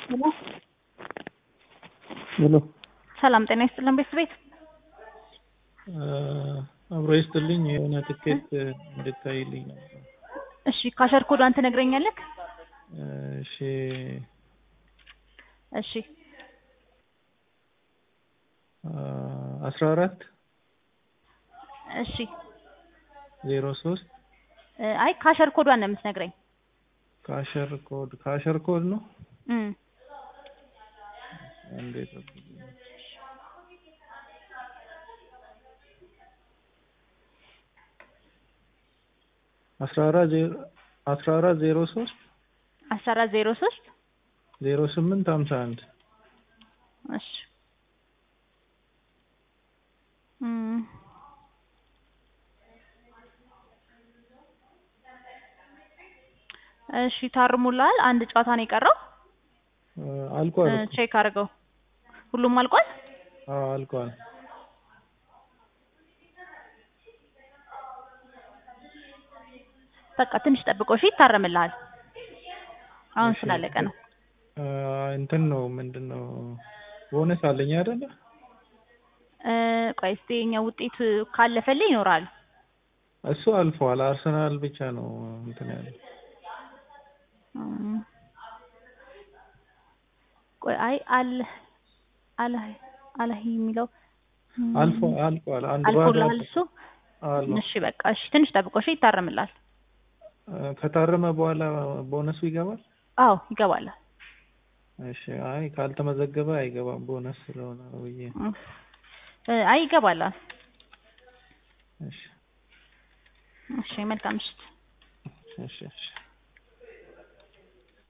ሄሎ ሄሎ ሰላም ጤና ይስጥልን ቤተሰቤት አብሮ ይስጥልኝ የሆነ ትኬት እንድታይልኝ ነበር። እሺ ካሸር ኮዷን ትነግረኛለህ? እሺ እሺ አስራ አራት እሺ ዜሮ ሶስት አይ ካሸር ኮዷን ነው የምትነግረኝ። ካሸር ኮድ ካሸር ኮድ ነው እም እንዴት አስራ አራት ዜሮ አስራ አራት ዜሮ ሶስት አስራ አራት ዜሮ ሶስት ዜሮ ስምንት ሀምሳ አንድ እሺ እም እሺ ታርሙላል። አንድ ጨዋታ ነው የቀረው። አልቋል እኮ። ቼክ አድርገው። ሁሉም አልቋል። አዎ አልቋል። በቃ ትንሽ ጠብቆ እሺ፣ ይታረምልሃል። አሁን ስላለቀ ነው። እንትን ነው ምንድን ነው ቦነስ አለኝ አይደለ? እ ቆይ እስኪ የኛ ውጤት ካለፈልኝ ይኖራል። እሱ አልፏል። አርሰናል ብቻ ነው እንትን ያለው። እም ቆይ አይ አል አለ አለህ የሚለው እም አልፎ አልቋል። አንድ ባዶ አልፎልሃል እሱ። አሉ እሺ በቃ እሺ፣ ትንሽ ጠብቆ እሺ፣ ይታረምልሃል። ከታረመ በኋላ ቦነሱ ይገባል። አዎ ይገባል። እሺ አይ ካልተመዘገበ አይገባም ቦነስ ስለሆነ ነው ብዬ ነው። እ አይ ይገባል። እሺ እሺ መልካም ምሽት። እሺ እሺ